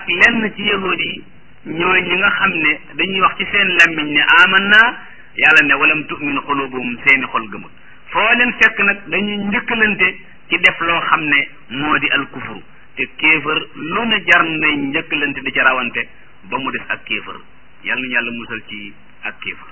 ak lenn ci yahud yi ñooy ñi nga xam ne dañuy wax ci seen làmmiñ ne aman naa yàlla ne walam tu'min xulubuhum seeni xol gëmul foo leen fekk nag dañuy njëkkalante ci def loo xam ne moo di al kufru te kéefër lu ne jar nay njëkkalante di ca rawante ba mu des ak kéefër yàlla nañu yàlla musal ci ak kéefër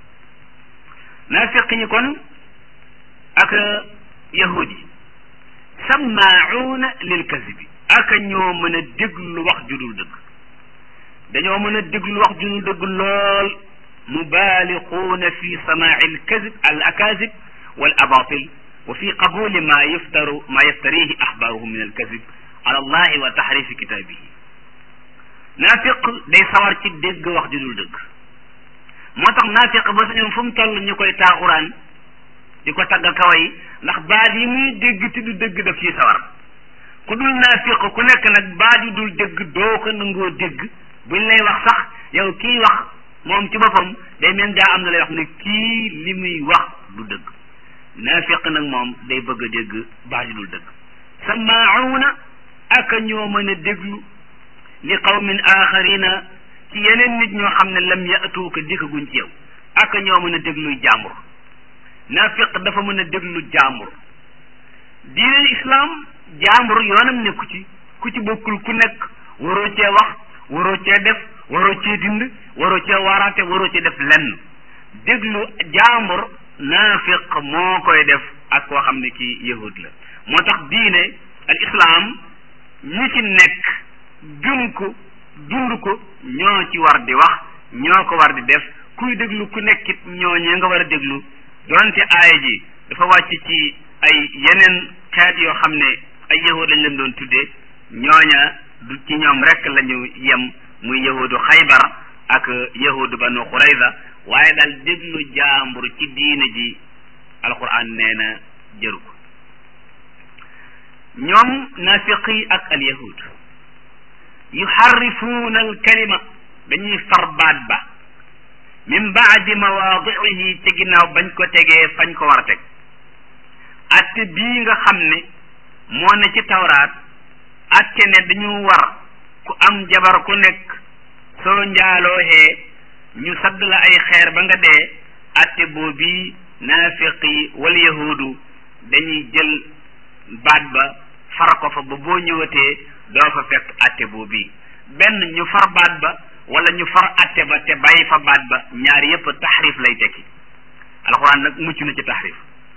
naafiq ñi kon ak yahud yi sammaauuna lil kazibi ak ñoo mën a déglu wax ju dul dëgg dañoo mën a déglu wax ju dul dëgg lool mubaaliquuna fi samaai al kazib al akazib wal abatil wa fi qabuli ma yaftaru ma yaftarihi axbaaruhum min al kazib ala allahi wa taxrifi kitaabihi naafiq day sawar ci dégg wax ju dul dëgg moo tax naafiq ba sañoon fu mu toll ñu koy taaxuraan di ko tagg kaway ndax baat yi muy dégg te du dëgg daf ciy sawar ku dul naafiq ku nekk nag baat yu dul dëgg doo ko nangoo dégg buñ lay wax sax yow kii wax moom ci boppam day mel daa am na lay wax ne kii li muy wax du dëgg naafiq nag moom day bëgg a dégg baat yu dul dëgg samaauna ak ñoo mën a déglu li qawmin axarina ci yeneen nit ñoo xam ne lam yatuuka dikkaguñ ci yow ak ñoo mën a dégluy jàmbur naafiq dafa mën a déglu jàmbur diine islam jàmbur yoonam nekku ci ku ci bokkul ku nekk waroo cee wax waroo cee def waroo cee dind waroo cee waraate waroo cee def lenn déglu jàmbur naafiq moo koy def ak koo xam ne kii yahud la moo tax diine al islam ñi ci nekk gëm ko dund ko ñoo ci war di wax ñoo ko war di def kuy déglu ku nekkit ñooñee nga war a déglu donte aaya ji dafa wàcc ci ay yeneen xeet yoo xam ne ay yahud lañ leen doon tuddee ñooña du ci ñoom rek la ñu yem muy yahudu xaybar ak yahudu banu xurayza waaye daal déglu jaambur ci diine ji alquran nee na jëru ko ñoom nafiqi ak al yahud yuxarrifuuna al kalima dañuy far baat ba min baadi mawaadiihi ci ginnaaw bañ ko tegee fañ ko war a teg atte bii nga xam ne moo ne ci tawraat atte ne dañu war ku am jabar ku nekk soo njaalooxee ñu sadd la ay xeer ba nga dee atte boobii naafiqi wal yahudu dañuy jël baat ba far ko fa ba boo ñëwatee doo fa fekk atte boobii benn ñu far baat ba wala ñu far atte ba te bàyyi fa baat ba ñaar yépp taxrif lay tekki alxuraan nag mucc na ci taxrif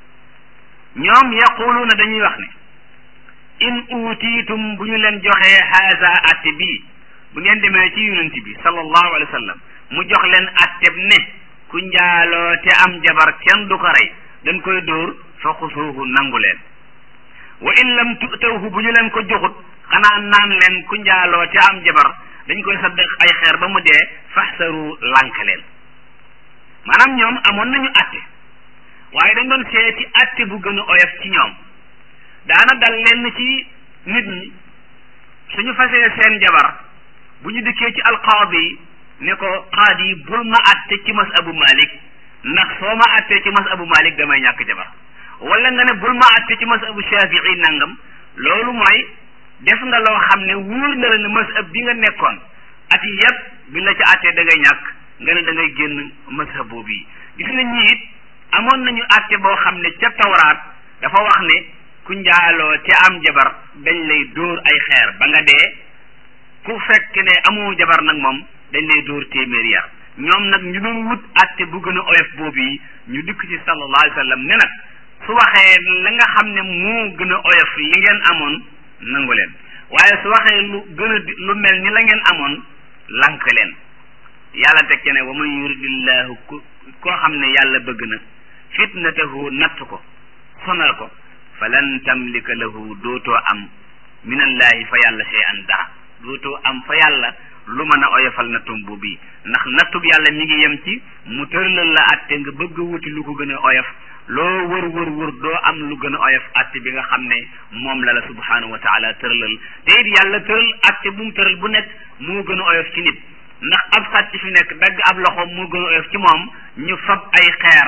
ñoom yaquluuna dañuy wax ne in uutiitum bu ñu leen joxee haasa atte bii bu ngeen demee ci yonent bi sallallahu alayhi wa sallam mu jox leen atteb ne ku njaaloo te am jabar kenn du ko rey dañ koy dóor fa xusuuhu nangu leen wa in lam tutawhu bu ñu leen ko joxut xanaa naan leen ku njaaloo te am jabar dañ koy sadd ay xeer ba mu dee faxsaru lànk leen maanaam ñoom amoon nañu atte waaye dañ doon seeti atte bu gën a oyof ci ñoom daana dal lenn ci nit ñi suñu fasee seen jabar bu ñu dikkee ci alqaadi ne ko qaadi yi bul ma atte ci mas abu malik ndax soo ma attee ci mas abu malik damay ñàkk jabar wala nga ne bul ma atte ci mas abu shafii nangam loolu mooy def nga loo xam ne wóor na la ne masab bi nga nekkoon at yi yëpp bi la ci attee da ngay ñàkk nga ne da ngay génn masab boobu yi gis nga ñi it amoon nañu atte boo xam ne ca tawraat dafa wax ne ku njaaloo te am jabar dañ lay dóor ay xeer ba nga dee ku fekk ne amoo jabar nag moom dañ lay dóor téeméer yar ñoom nag ñu doon wut atte bu gën a oyof boobu yi ñu dikk ci sallallahu alayhi wa sallam ne nag su waxee la nga xam ne moo gën a oyof li ngeen amoon nangu leen waaye su waxee lu gën a lu mel ni la ngeen amoon lank leen yàlla teg ci ne wa man yuridillahu ku koo xam ne yàlla bëgg na fitnatahu natt ko sonal ko falan tamlika lahu dootoo am minallahi fa yàlla shay an dara dootoo am fa yàlla lu mën a oyofal nattum bu bii ndax nattub yàlla mi ngi yem ci mu tëralal la atte nga bëgg a wuti lu ko gën a oyof loo wër wër wër doo am lu gën a oyof atte bi nga xam ne moom la la subhanahu wa taala tëralal te it yàlla tëral atte bu mu tëral bu nekk moo gën a oyof ci nit ndax ab sàcc fi nekk dagg ab loxoom moo gën a oyof ci moom ñu fab ay xeer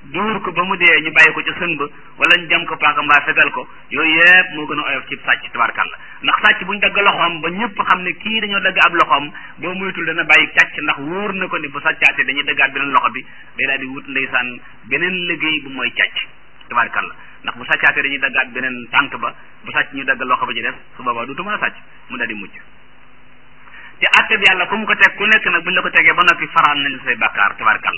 duur ko ba mu dee ñu bàyyi ko ca sën ba wala ñu jam ko paaka mbaa fetal ko yooyu yëpp moo gën a oyof ci sàcc tabarkàlla ndax sàcc bu ñu dagg loxoom ba ñëpp xam ne kii dañoo dagg ab loxoom boo muytul dana bàyyi càcc ndax wóor na ko ni bu sàccaatee dañuy daggaat beneen loxo bi day daal di wut ndeysaan beneen liggéey bu mooy càcc tabarkàlla ndax bu sàccaatee dañuy daggaat beneen tànk ba bu sàcc ñu dagg loxo ba ci des su boobaa duutu mën a sàcc mu daal di mucc te àtte bi yàlla ku mu ko teg ku nekk nag buñ la ko tegee ba noppi faraan nañ say bàkkaar tabarkàlla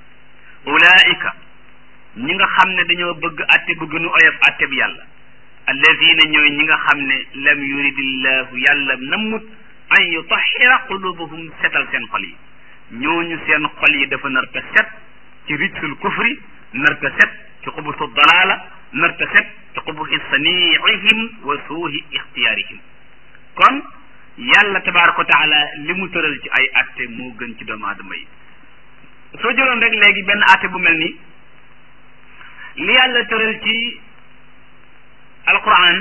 ulaika ñi nga xam ne dañoo bëgg àtte bu gënu oyof àtte bi yàlla alladina ñooy ñi nga xam ne lam yuridillahu yàlla nammut an yutahira qulubahum setal seen xol yi ñooñu seen xol yi dafa nar ta set ci rijsul kufri nar ta set ci xubusu dalaala nar ta set ci xubusi saniihim wa suuhi ixtiyaarihim kon yàlla tabaraka wa taala li mu tëral ci ay atte moo gën ci doomu aadama yi soo jëloon rek léegi benn atte bu mel ni li yàlla tëral ci alquran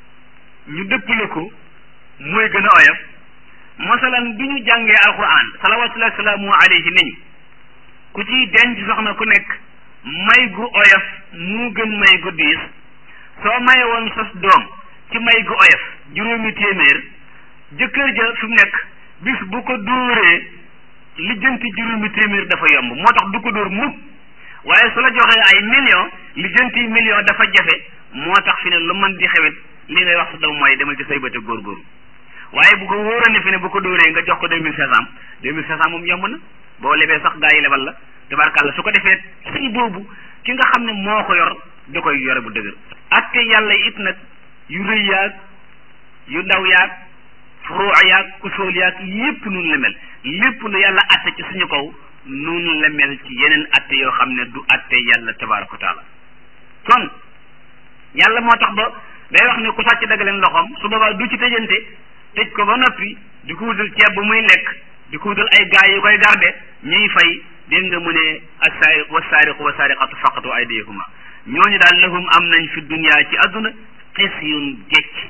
ñu dëppale ko mooy gën a oyof masalan bi ñu jàngee alquran salawatullahi salaamu alayhi nañu ku ciy denc soxna ku nekk may gu oyof mu gën may gu diis soo maye woon sos doom ci may gu oyof juróomi téeméer jëkkër ja fi mu nekk bis bu ko dóoree lijjanti juróomi téeméer dafa yomb moo tax du ko dóor mukk waaye su la joxee ay million lijjanti million dafa jafe moo tax fi ne lu mën di xewet li ngay wax sa doom mooy demal ci say bëte góorgóorlu waaye bu ko wóoroon ne fi ne bu ko dóoree nga jox ko deux mille cinq cent deux mille cinq cent moom yomb na boo lebee sax gaa yi lebal la tabarkàlla su ko defee sëy boobu ki nga xam ne moo ko yor da koy yore bu dëgër ak te yàlla it nag yu rëy yaag yu ndaw yaag furuu yaag usool yaag yépp nun la mel lépp lu yàlla atte ci suñu kaw nun la mel ci yeneen atte yoo xam ne du atte yàlla tabaraka wa taala kon yàlla moo tax ba day wax ne ku sàcc dagg leen loxoom su boobaa du ci tëjante tëj ko ba noppi di ko wutal ceeb bu muy lekk di ko wutal ay gaay yu koy garde ñuy fay dégg nga mu ne assaariq wasaariqu wasaariqatu faqatu aydiyahuma ñooñu daal lahum am nañ fi dunya ci àdduna xisyun gécc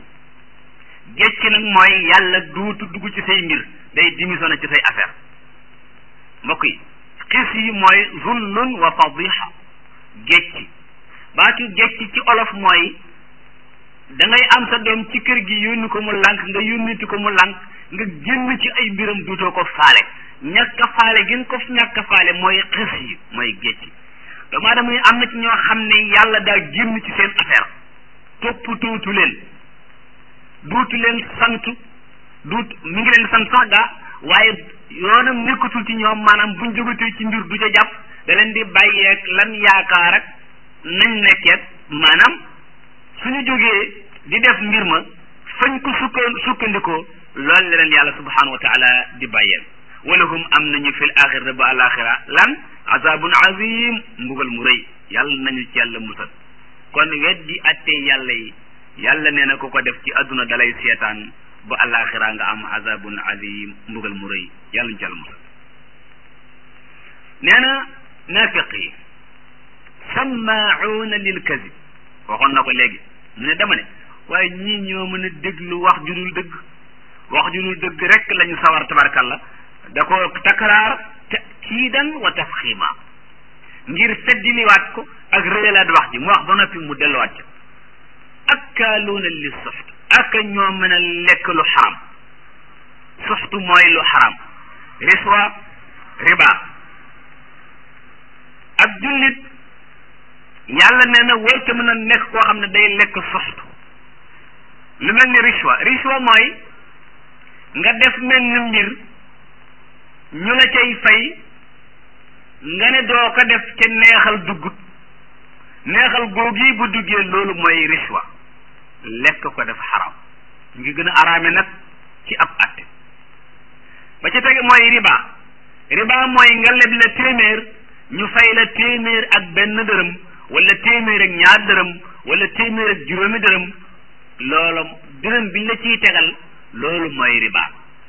gécc nag mooy yàlla duutu dugg ci say mbir day démissionné ci say affaire mbokk yi xis yi mooy zullun wa fadiha gécc baatu gécc ci olof mooy da ngay am sa doom ci kër gi yónni ko mu lànk nga yónniti ko mu lànk nga génn ci ay mbiram duutoo ko faale ñàkk a faale gën ko ñàkk a faale mooy xis yi mooy gécc doomu aadama yi am na ci ñoo xam ne yàlla daa génn ci seen affaire topp tuutu leen duutu leen sant duut mi ngi leen sant sax gaa waaye yoonam nekkatul ci ñoom maanaam buñ jógatee ci mbir du ca jàpp da leen di bàyyeeg lan yaakaar ak nañ nekkeet maanaam suñu jógee di def mbir ma fañ ko sukka sukkandikoo loolu la leen yàlla subhanahu wa taala di bàyyeel walahum am nañu fil axira ba alaxira lan azabun azim mbugal mu rëy yàlla nañu ci yàlla musal kon weddi attee yàlla yi yàlla nee na ku ko def ci àdduna dalay seetaan ba alaxira nga am azabun azim mbugal mu rëy yàlla ñu ci yàlla musal nee na naafiq yi sammaauuna lil kazib waxoon na ko léegi mu ne dama ne waaye ñii ñoo mën a déglu wax ju dul dëgg wax ju dul dëgg rek lañu sawar tabarkalla da ko takraar takiidan wa tafxiima ngir feddiliwaat ko ak réyalaat wax ji mu wax ba noppi mu delluwaat ca akkaaluuna li suxt ak ñoo mën a lekk lu xaram suxtu mooy lu xaram riswa riba ak jullit yàlla nee na warta mën a nekk koo xam ne day lekk suxtu lu mel ni riswa riswa mooy nga def mel ni mbir ñu la cay fay nga ne doo ko def ca neexal duggut neexal googi bu duggee loolu mooy riswa lekk ko def xaram ngi gën a araame nag ci ab atte ba ca tege mooy riba riba mooy nga leb la téeméer ñu fay la téeméer ak benn dërëm wala téeméer ak ñaar dërëm wala téeméer ak juróomi dërëm loolu dërëm biñ la ciy tegal loolu mooy riba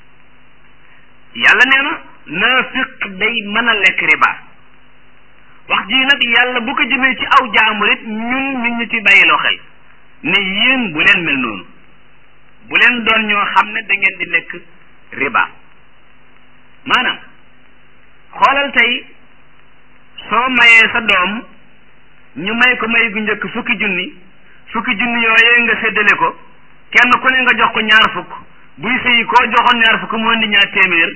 yàlla nee na naafiq day mën a lekk riba wax ji nag yàlla bu ko jëmee ci aw jaamur it ñun nit ñi ci bàyyiloo xel ne yéen bu leen mel noonu bu leen doon ñoo xam ne da ngeen di lekk riba maanaam xoolal tey soo mayee sa doom ñu may ko may gu njëkk fukki junni fukki junni yooyee nga séddale ko kenn ku ne nga jox ko ñaar fukk buy sëyi koo joxoon ñaar fukk mu indi ñaar téeméer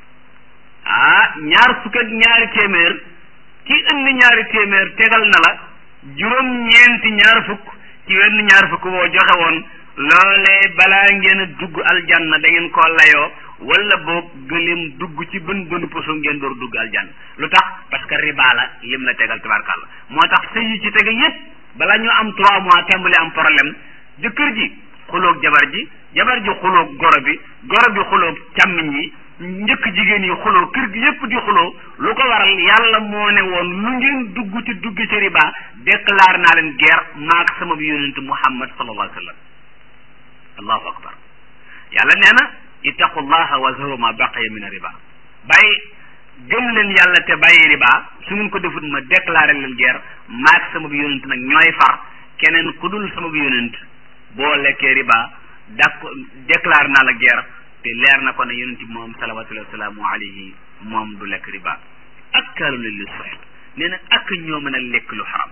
ah ñaar fukk ak ñaari téeméer ki indi ñaari téeméer tegal na la juróom ñeenti ñaar fukk ci wenn ñaar fukk boo joxe woon loolee balaa ngeen a dugg aljanna da ngeen koo layoo wala boog gëléem dugg ci bën bënu poso ngeen door dugg aljanna lu tax parce que riba la lim la tegal tabarkàlla moo tax sëy yi ci tege yépp balaa ñu am trois mois tàmbali am problème jëkkër ji xuloog jabar ji jabar ji xuloog goro bi goro bi xuloog càmmiñ yi njëkk jigéen yi xuloo kër gi yépp di xuloo lu ko waral yàlla moo ne woon lu ngeen dugg ci dugg ci riba déclare naa leen guerre maak sama bi yonent muhammad sallallahu alayhi wa sallam allahu akbar yàlla nee na ittaqullaha wa zaru ma baqiya min riba bàyyi gëm leen yàlla te bàyyi riba su ngeen ko defut ma déclaré leen guerre maak sama bi yonent nag ñooy far keneen ku dul sama bi yonent boo lekkee riba dak déclaré naa la guerre te leer na ko ne yonent bi moom salawatullahi wasalaamu alayhi moom du lekk riba ak kaalu la li soxit nee na ak ñoo mën a lekk lu xaram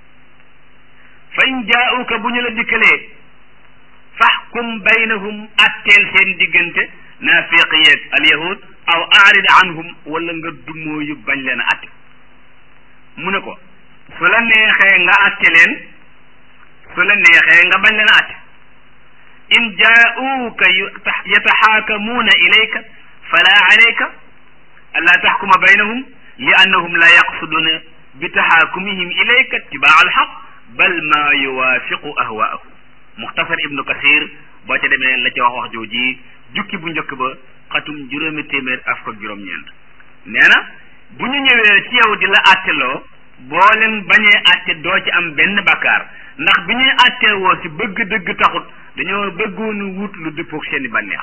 fa in jaauka bu ñu la dikkalee faxkum baynahum atteel seen diggante naafiq yeeg alyahud aw aarid anhum wala nga dumóoyu bañ leen a atte mu ne ko su la neexee nga atte leen su la neexee nga bañ leen a atte in jaauka yataxaakamuuna ilayka fala alayka allaa taxkuma baynahum li annahum la yaqsuduuna bi taxaakumihim ilayka itibaa alxaq bal ma yuwaafiqu ahwaahum muxtasar ibnu kasir boo ca demee la ca wax wax jooji jukki bu njëkk ba xatum juróomi téeméer af ko juróom-ñeent nee na bu ñu ñëwee ci yow di la àtteloo boo leen bañee àtte doo ci am benn bakkaar ndax bi ñuy àttee woo si bëgg dëgg taxut dañoo bëggoon wut lu dëppoog seeni bànneex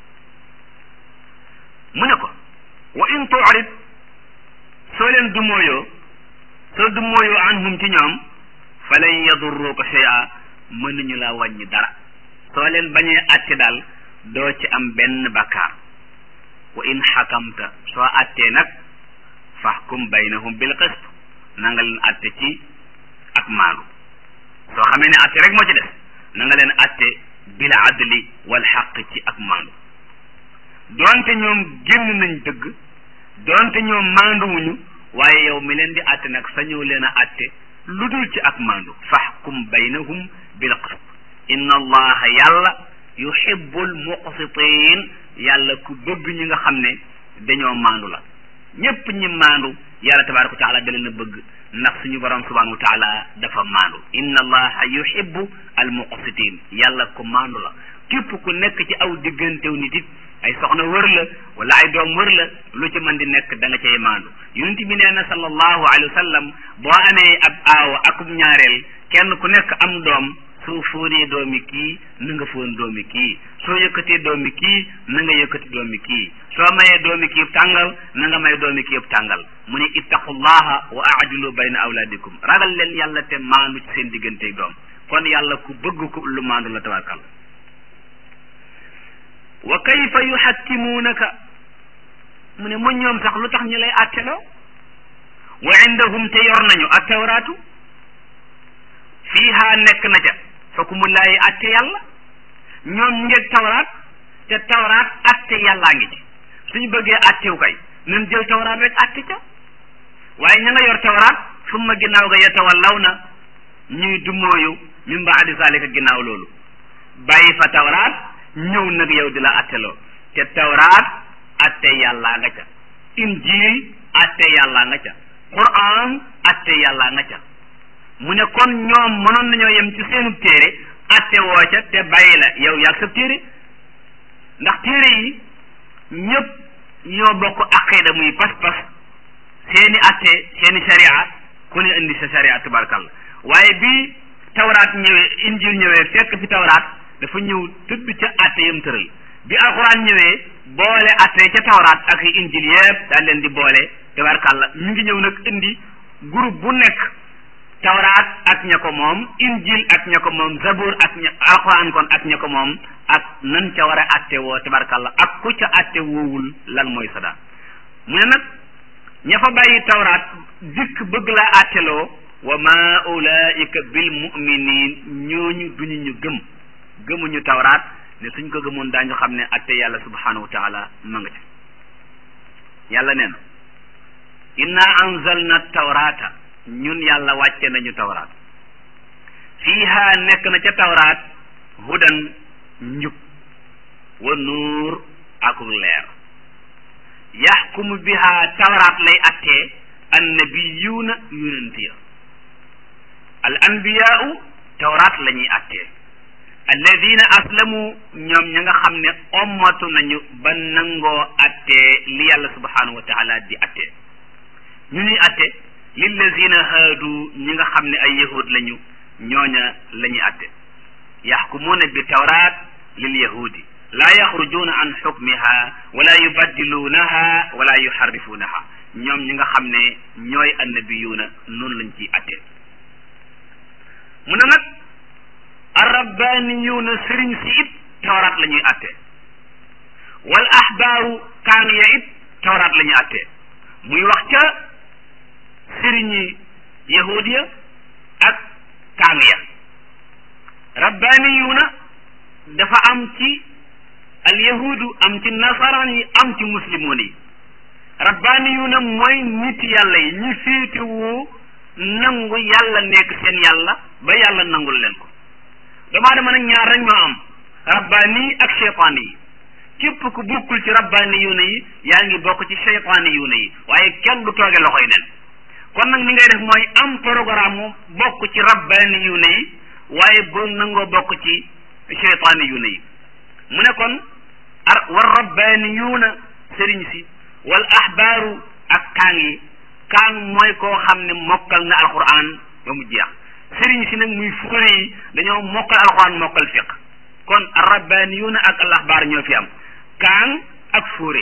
mu ne ko wa in tu'rid soo leen dumooyoo soo dumooyoo anhum ci ñoom fa lan yadurruka shay'a mënuñu laa wàññi dara soo leen bañee àtte daal doo ci am benn bakkaar wa in xakamta soo àttee nag fahkum baynahum bil qist na nga leen àtte ci ak maandu soo xamee ne àtte rek moo ci def na nga leen àtte bil adli wal xaq ci ak maandu doonte ñoom génn nañ dëgg doonte ñoom maanduwuñu waaye yow mi leen di àtte nag sañoo leen a àtte lu dul ci ak maandu fahkum baynahum bil qist inna allaha yàlla yuhibbul muqsitin yàlla ku bëgg ñi nga xam ne dañoo maandu la ñépp ñi maandu yàlla tabaraka wa taala da leen a bëgg ndax suñu borom subhanahu wa taala dafa maandu inna allaha yuhibbu al muqsitin yàlla ku maandu la képp ku nekk ci aw diggantew nit it ay soxna wër la wala ay doom wër la lu ci mën di nekk da nga cay maandu yonent bi nee na sallallahu alayhi wa sallam boo amee ab aawa akub ñaareel kenn ku nekk am doom soo fóonee doomi kii na nga fóon doomi kii soo yëkkatee doomi kii na nga yëkkati doomi kii soo mayee doomi kii tàngal na nga may doomi kii tàngal mu ne ittaqullaha wa aadilu bayna awlaadikum ragal leen yàlla te maandu ci seen diggante doom kon yàlla ku bëgg ko lu maandu la tabarkal wa kayfa yuxakkimuunaka mu ne mu ñoom sax lu tax ñu lay àtteloo wa indahum te yor nañu ak tawraatu fiiha nekk na ca xukumullaahi atte yàlla ñoom ñu ngeeg tawraat te tawraat atte yàllaa ngi ci suñu bëggee attew kay nan jël tawraat rek atte ca waaye ña nga yor tawraat summa ginnaaw ga yatawallaw na ñuy dumooyu min baadi zalika ginnaaw loolu bàyyi fa tawraat ñëw nag yow di la atteloo te tawraat atte yàllaa nga ca injil atte yàllaa nga ca quran atte yàllaa nga ca mu ne kon ñoom mënoon nañoo yem ci seenu téere atte woo ca te bàyyi la yow yàgg sa téere ndax téere yi ñëpp ñoo bokk aqida muy pas-pas seeni atte seeni sharia ku ne indi sa sharia tubarkalla waaye bi tawraat ñëwee injil ñëwee fekk fi tawraat dafa ñëw tëdd ca atte yam tëral bi alquran ñëwee boole atte ca tawraat ak injil yëpp daal leen di boole tubarkalla ñu ngi ñëw nag indi groupe bu nekk tawraat ak ña ko moom injil ak ña ko moom zabur ak ña alquran kon ak ña ko moom ak nan ca war a atte woo tabarkalla ak ku ca atte woowul lan mooy sada mu ne nag ña fa bàyyi tawraat dikk bëgg laa atteloo wa ma ulaika bil muminin ñooñu duñu ñu gëm gëmuñu tawraat ne suñ ko gëmoon daañu xam ne atte yàlla subhanahu wa taala ma nga ca yàlla nee na inna anzalna tawrata ñun yàlla wàcce nañu tawraat fiiha nekk na ca tawraat hudan njub wa nuur akuk leer yaxkumu biha tawraat lay attee annabiyuuna yonent ya al anbiyaau tawraat la ñuy attee alladina aslamu ñoom ña nga xam ne ommatu nañu ba nangoo attee li yàlla subhanahu wa taala di attee ñu ñuy atte lillazina haadu ñi nga xam ne ay yahud lañu ñooña la ñuy atte yaxkumuuna bi tawraat lil yahudi laa yaxrujuuna an xukmiha wala yubaddiluunaha wala yuxarrifuunaha ñoom ñi nga xam ne ñooy annabiyuuna noonu lañ ciy atte mu ne nag arrabbaaniyuuna sëriñ si it tawraat la ñuy atte wal ahbaaru kaan ya it tawraat la ñuy atte muy wax ca sëriñi yahud ya ak kaan ya rabbaaniyuuna dafa am ci al yahudu am ci nasaraan yi am ci muslimoon yi rabbaaniyuuna mooy nit yàlla yi ñi féetewoo nangu yàlla nekk seen yàlla ba yàlla nangul leen ko doomu aadama nag ñaar rek ñoo am rabbaani ak cheytaani yi képp ku bokkul ci rabbaani yuuna yi yaa ngi bokk ci cheytaani yuuna yi waaye kenn du tooge loxoy nen kon nag ni ngay def mooy am programme bokk ci rabbaani yuuna yi waaye boo nangoo bokk ci cheytaani yuuna yi mu ne kon ar war rabbaani yuuna sëriñ si wal ahbaaru ak kaang yi kaang mooy koo xam ne mokkal na alquran ba mu jeex sëriñ si nag muy fure yi dañoo mokkal alquran mokkal fiq kon rabbaaniyuuna ak al ahbaar ñoo fi am kaan ak fure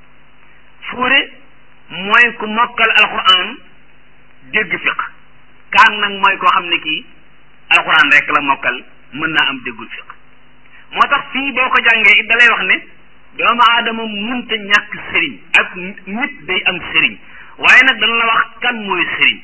fure mooy ku mokkal alquran dégg fiq kaan nag mooy koo xam ne kii alquran rek la mokkal mën naa am déggul fiq moo tax fii boo ko jàngee it da lay wax ne doomu aadama munta ñàkk sëriñ ak nit day am sëriñ waaye nag dana la wax kan mooy sëriñ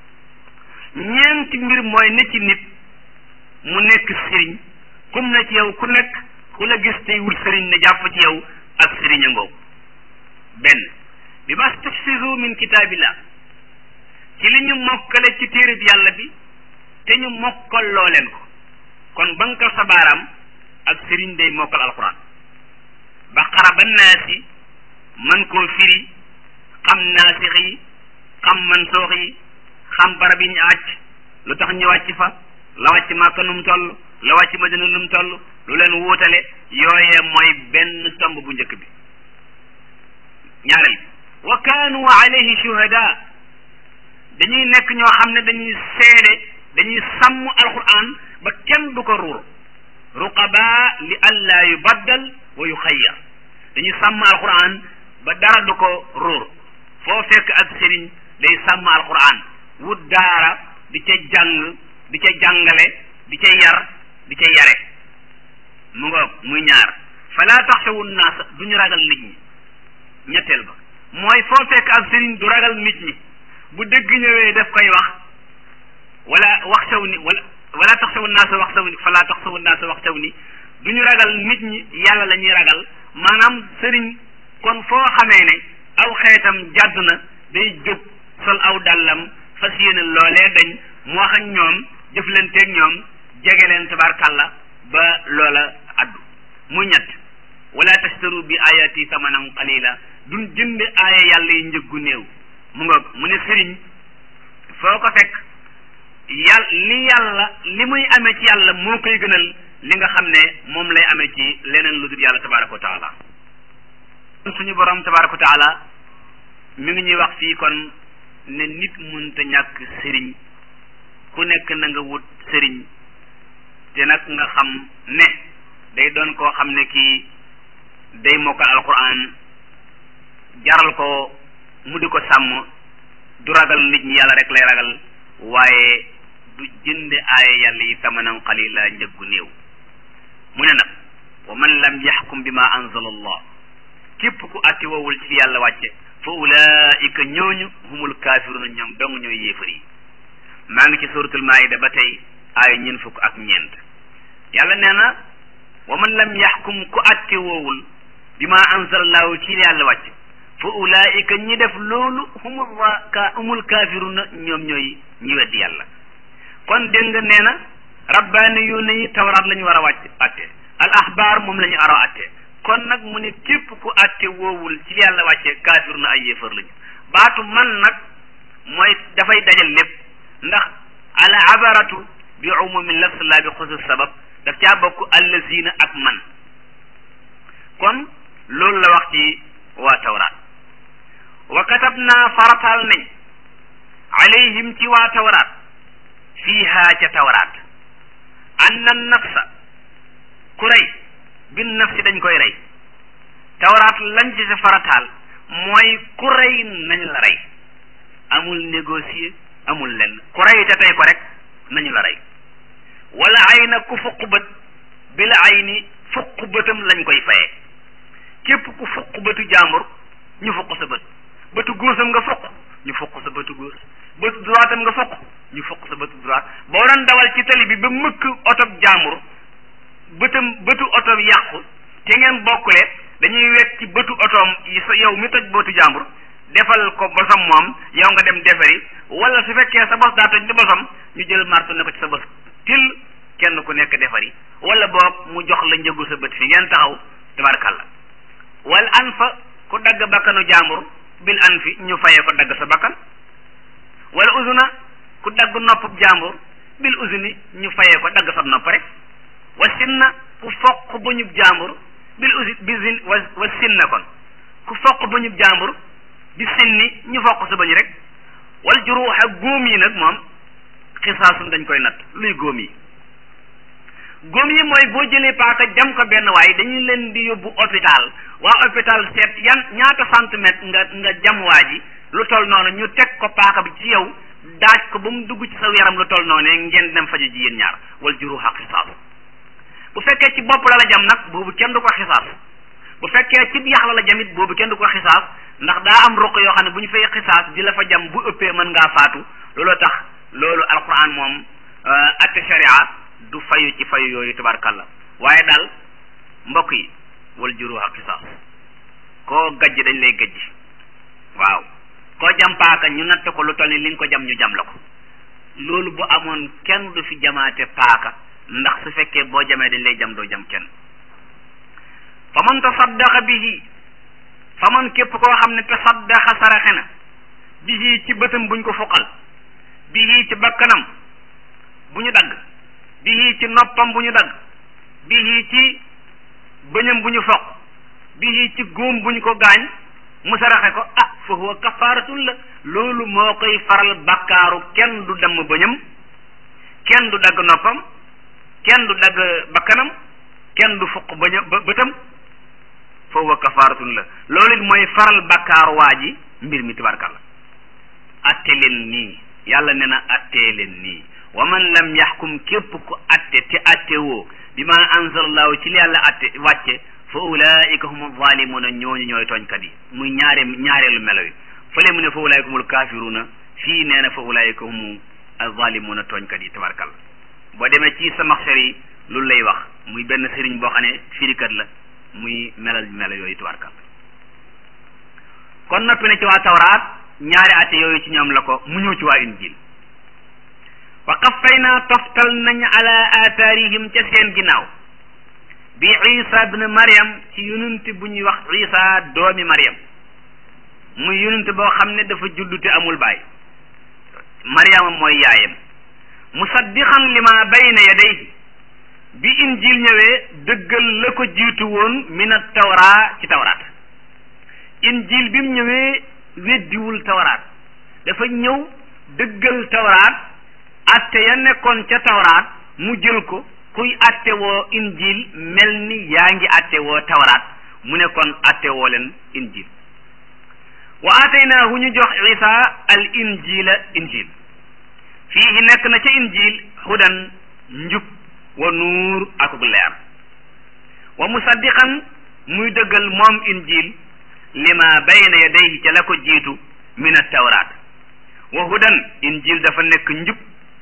ñeenti mbir mooy ne ci nit mu nekk sëriñ kum na ci yow ku nekk ku la gis tey wut sëriñ ne jàpp ci yow ak sëriñ a ngoow benn bi ma stafsiru min kitaabillah ci li ñu mokkale ci téereb yàlla bi te ñu mokkal loo leen ko kon bankal sa baaraam ak sëriñ day mokkal alquran baqara ba naasi man koo firi xam naasix yi xam mansoox yi xam barab yi ñu àcc lu tax ñu wàcc fa la wàcc Màkka nu mu toll la wàcc Madina nu mu toll lu leen wuutale yooyee mooy benn tomb bu njëkk bi ñaareel wa kaanu alayhi shuhada dañuy nekk ñoo xam ne dañuy seede dañuy sàmm alquran ba kenn du ko ruur ruqaba li alla yubaddal wa yuxayyar dañuy sàmm alquran ba dara du ko ruur foo fekk ak sëriñ day sàmm alquran wut daara di ca jàng di ca jàngale di ca yar di ca yare mu ngoog muy ñaar fala taxsawu naasa duñu ragal nit ñi ñetteel ba mooy foo fekk ak sëriñ du ragal nit ñi bu dëgg ñëwee daf koy wax wala wax saw ni wala wala taxsawu naasa wax saw ni fala taxsawu naasa wax saw ni duñu ragal nit ñi yàlla la ñuy ragal maanaam sëriñ kon foo xamee ne aw xeetam jàdd na day jóg sol aw dàllam fas yéene loolee dañ mu wax ak ñoom jëflanteeg ñoom jege leen tabarkàlla ba loola addu muy ñett wala tashtaru bi ayati samanan qalila duñ jënd aaya yàlla yi njëggu néew mu nga mu ne sëriñ foo ko fekk yàlla li yàlla li muy amee ci yàlla moo koy gënal li nga xam ne moom lay amee ci leneen lu dul yàlla tabaraka wa taala suñu borom tabaraka wa taala mi ngi ñuy wax fii kon ne nit mënta ñàkk sëriñ ku nekk na nga wut sëriñ te nag nga xam ne day doon koo xam ne kii day mokkal alquran jaral ko mu di ko sàmm du ragal nit ñi yàlla rek lay ragal waaye du jënd aaya yàlla yi tamanan qalila njëggu néew mu ne nag wa man lam yaxkum bi ma anzala allah képp ku atti wowul ci yàlla wàcce fa ulaika ñooñu humul kaafiruna ñoom dong ñooy yéefar yi maa ngi ci suratul maida ba tey aaya ñeen fukk ak ñeent yàlla nee na wa man lam yaxkum ku atte woowul bi ma anzalallahu ci yàlla wàcc fa ulaika ñi def loolu humul ka humul kaafiruna ñoom ñooy ñi weddi yàlla kon dégg nga nee na rabbaani yu ne yi tawraat la ñu war a wàcc atte al ahbaar moom la ñu ara atte kon nag mu ne képp ku atte woowul ci yàlla wàcce kaafir na ay yéefar lañu baatu man nag mooy dafay dajal lépp ndax al abaratu bi umumi lafs la bi xusus sabab daf caa bokk allazina ak man kon loolu la wax ci waa tawraat wa katab naa farataal nañ alayhim ci waa tawraat fiiha ca tawraat anna nafsa ku rey bin nafsi dañ koy rey tawraat lañ ci sa farataal mooy ku rey nañ la rey amul négocier amul lenn ku rey te tey ko rek nañu la rey wala ay na ku fuq bët bi la ay ni fuq bëtam lañ koy fayee képp ku fuq bëtu jàmbur ñu fuq sa bët bëtu góosam nga fuq ñu fuq sa bëtu góos bëtu droitam nga fuq ñu fuq sa bëtu droite boo doon dawal ci tali bi ba mëkk oto jàmbur bëtam bëtu oto yàqu te ngeen bokkule dañuy wekk ci bëtu otoom yi sa yow mi toj bëtu jàmbur defal ko bosam moom yow nga dem defari wala su fekkee sa bos daa toj di bosam ñu jël marto ne ko ci sa bos til kenn ku nekk defari wala boog mu jox la njëgu sa bët fi ngeen taxaw tabarakàllah wal an fa ku dagg bakkanu jàmbur bil an fi ñu fayee ko dagg sa bakkan wala usuna ku dagg noppub jàmbur bil usuni ñu fayee ko dagg sa nopp rek wa sinna ku foq bu ñub jàmbur bil usi bi zin wa wa sinna kon ku foq bu ñub jàmbur bi sinni ñu foq sa bañ rek wal juruuxa góom yi nag moom xisaasun dañ koy natt luy góom yi góom yi mooy boo jëlee paaka jam ko benn waay dañuy leen di yóbbu hôpital waa hôpital seet yan ñaata centimètre nga nga jam waa ji lu toll noonu ñu teg ko paaka bi ci yow daaj ko ba mu dugg ci sa yaram lu toll noonu ngeen dem fajo ji yéen ñaar wal juruuxa xisaas bu fekkee ci bopp la la jam nag boobu kenn du ko xisaas bu fekkee ci yax la la jamit boobu kenn du ko xisaas ndax daa am ruq yoo xam ne bu ñu fay xisaas di la fa jam bu ëppee mën ngaa faatu looloo tax loolu alquran moom atte sharia du fayu ci fayu yooyu tabarkalla waaye daal mbokk yi wal juruha xisaas koo gajj dañ lay gajj waaw koo jam paaka ñu natt ko lu toll ni li nga ko jam ñu jam la ko loolu bu amoon kenn du fi jamaate paaka ndax su fekkee boo jamee dañ lay jam doo jam kenn fa man tasaddaqa bihi fa man képp koo xam ne tasaddaqa saraxe na bihi ci bëtam buñ ko fuqal bihi ci bakkanam bu ñu dagg bihi ci noppam bu ñu dagg bihi ci bëñam bu ñu foq bihi ci góom bu ñu ko gaañ mu saraxe ko ah fa huwa kafaaratun la loolu moo koy faral bakkaaru kenn du damm bëñam kenn du dagg noppam kenn du dagg bakkanam kenn du fuq bëñam bëtam fa huwa kafaaratun la loolu it mooy faral bakkaaru waa ji mbir mi tabarkalla atte leen nii yàlla ne na attee leen nii wa man lam yaxkum képp ku atte te atte woo bi ma anzalallahu ci li yàlla atte wàcce fa ulaika hum zalimuna ñooñu ñooy tooñkat yi muy ñaare ñaareelu melo yi fële mu ne fa ulaika humul kafiruna fii nee na fa ulaika hum zalimuna tooñkat yi tabarkalla boo demee ci sa maxsar yi loolu lay wax muy benn sëriñ boo xam ne firikat la muy melal melo yooyu tabarkalla kon noppi na ci waa tawraat ñaari atte yooyu ci ñoom la ko mu ñëw ci waa injil wa qaffayna toftal nañ ala aathaarihim ca seen ginnaaw bi isa ibn mariam ci yonent bu ñuy wax isa doomi mariam muy yonent boo xam ne dafa juddu te amul baay mariama mooy yaayam musaddiqan lima bayna yadayhi bi injil ñëwee dëggal la ko jiitu woon min at tawra ci tawraat injil bi mu ñëwee weddiwul tawraat dafa ñëw dëggal tawraat atte ya nekkoon ca tawraat mu jël ko kuy atte woo injil mel ni yaa ngi atte woo tawraat mu ne kon atte woo leen injil wa ataynaahu ñu jox isa al injila injil fii nekk na ca injil hudan njub wa nuur akuk leer wa musaddiqan muy dëggal moom injil lima bayna yadayhi ca la ko jiitu min at tawraat wa hudan injil dafa nekk njub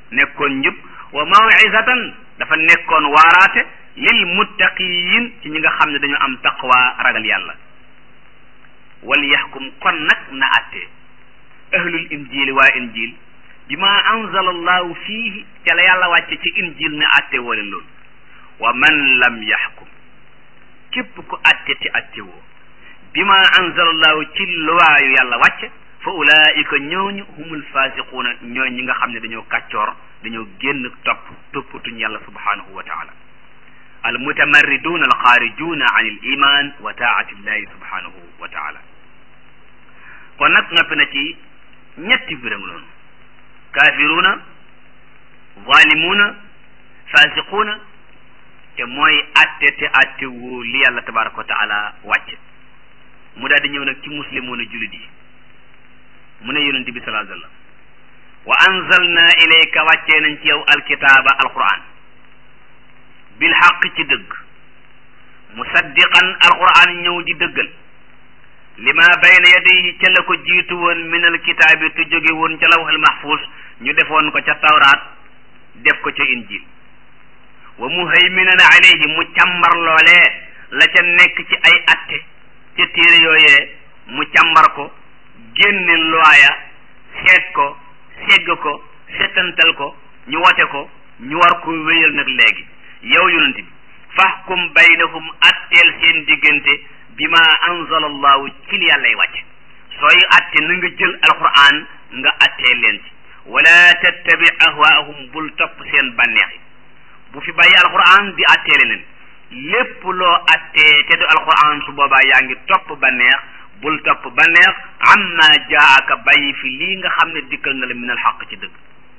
nekkoon njub wa mawizatan dafa nekkoon waaraate lil muttaqiin ci ñi nga xam ne dañu am taqwa ragal yàlla wal yaxkum kon nag na àtte ahlul injili waa injil bi ma anzala allahu fiihi ca la yàlla wàcce ci injil ne àtte woo leen loolu wa man lam yaxkum képp ku àtte te àtte woo bi ma anzala allahu ci luwaayu yàlla wàcce fa ulaika ñooñu humul fasiquuna ñooy ñi nga xam ne dañoo kàccoor dañoo génn topp toppatuñ yàlla subhanahu wa taala al mutamarriduuna al xaarijuuna an il iman wa taati illahi subhanahu wa taala kon nag noppi na ci ñetti biram loonu kaafiruuna zalimuuna fasiquuna te mooy atte te atte wu li yàlla tabaraka wa taala wàcce mu daal di ñëw nag ci muslimuuna julit yi mu ne yonente bi salaa sallam wa anzalna ilayka wàccee nañ ci yow alkitaaba alquran bil xaq ci dëgg musaddiqan alquran ñëw di dëggal lima bayna yadayhi ca la ko jiitu woon min alkitaabi tu jóge woon ca lawhul mahfuz ñu defoon ko ca tawraat def ko ca injil wa muhayminan alayhi mu càmbar loolee la ca nekk ci ay atte ca téere yooyee mu càmbar ko génne looya seet ko segg ko setantal ko ñu wote ko ñu war ko wéyal nag léegi yow yonent bi fahkum baynahum atteel seen diggante bi ma anzala allahu ci li yàllay wàcce sooy atte na nga jël alquran nga attee leen ci wala tattabi ahwaahum bul topp seen bànneex yi bu fi bàyyi alquran di attee leneen lépp loo attee te du alquran su boobaa yaa ngi topp bànneex bul topp bànneex amma jaaka bàyyi fi lii nga xam ne dikkal na la min al xaq ci dëgg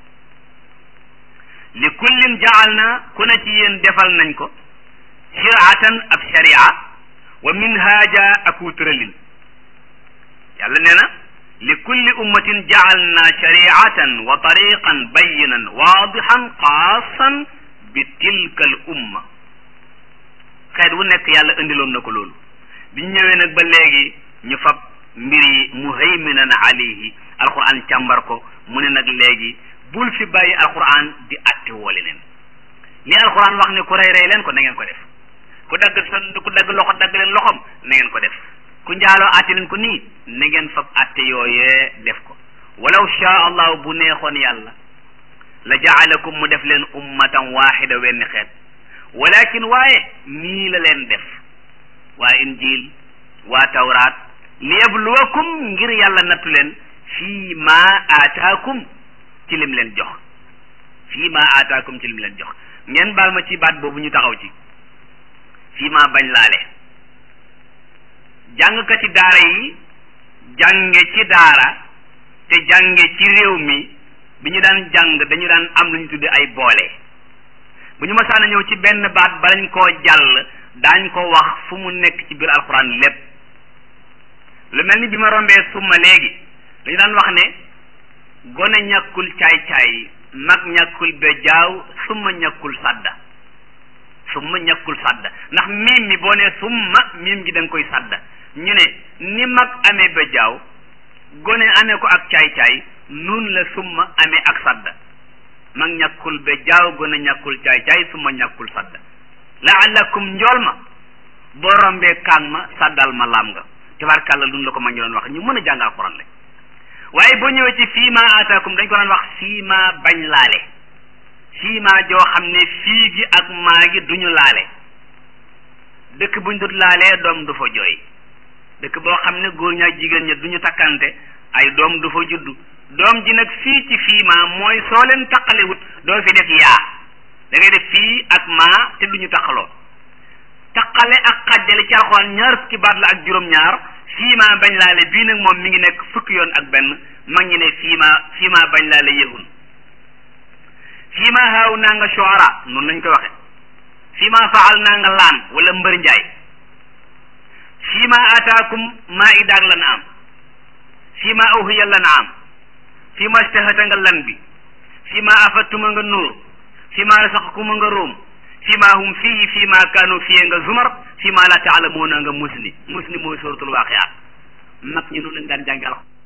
li kullin jaal na ku ne ci yéen defal nañ ko shiraatan ab sharia wa minhaaja aku tëralin yàlla nee na li kulli ummatin jaal na shariatan wa tariqan bayinan waadixan xaasan bi tilka al umma xeet wu nekk yàlla indiloon na ko loolu bi ñu ñëwee nag ba léegi ñu fab mbir yi muhayminan alayhi alquran càmbar ko mu ne nag léegi bul fi bàyyi alquran di atte woo leneen li alquran wax ne ku rey rey leen ko na ngeen ko def ku dagg sa ku dagg loxo dagg leen loxom na ngeen ko def ku njaaloo atte leen ko nii na ngeen fab atte yooyee def ko walaw shaa allahu bu neexoon yàlla la jaalakum mu def leen ummatan waxida wenn xeet walakin waaye nii la leen def waa injil waa tawraat liyabluwakum ngir yàlla nattu leen fii ma aataakum ci lim leen jox fii ma aataakum ci lim leen jox ngeen baal ma ci baat boobu ñu taxaw ci fii ma bañ laale jàngkati daara yi jànge ci daara te jànge ci réew mi bi ñu daan jàng dañu daan am lu ñu tudde ay boole bu ñu masaana ñëw ci benn baat balañ koo jàll daañ ko wax fu mu nekk ci biir alxuraan lépp lu mel ni bi ma rombee summa léegi dañu daan wax ne gone ñàkkul caay-caay mag ñàkkul bejaaw summa ñàkkul sadda summa ñàkkul sadda ndax miim mi boo ne summa miim gi da nga koy sadda ñu ne ni mag amee bejaaw gone amee ko ak caay-caay nun la summa amee ak sadda mag ñàkkul bejaaw gone ñàkkul caay-caay summa ñàkkul sadda laalakum njool ma boo rombee kaan ma saddal ma laam nga tabarkàlla luñ la ko ma ngi doon wax ñu mën a jàng alxuraan la waaye boo ñëwee ci fii ma ataakum dañ ko daan wax fii ma bañ laale fii ma joo xam ne fii gi ak maa gi duñu laale dëkk buñ dut laalee doom du fa jooy dëkk boo xam ne góor ñaak jigéen ña duñu takkante ay doom du fa juddu doom ji nag fii ci fii ma mooy soo leen taqalewut doo fi def yaa da ngay def fii ak maa te duñu taqaloo taqale ak xajjale ci alxuraan ñaar fukki baat la ak juróom-ñaar fii maa bañ laale bii nag moom mi ngi nekk fukki yoon ak benn mag ñi ne fii maa fii maa bañ laale yëhun fii maa xaaw naa nga shuara noonu lañ koy waxe fii maa faal naa nga laan wala mbër njaay fii maa ataakum maa idaag la na am fii maa awhiya la na am fii maa stahata nga lan bi fii maa afattuma nga nuur fii maa rasaqakuma nga róom fii maa hum fii fii maa kaanu fii nga zumar fii maa la taalamuuna nga musni musni mooy suratul waaqiyaat mag ñi noonu lañ daan jàngi alxuraan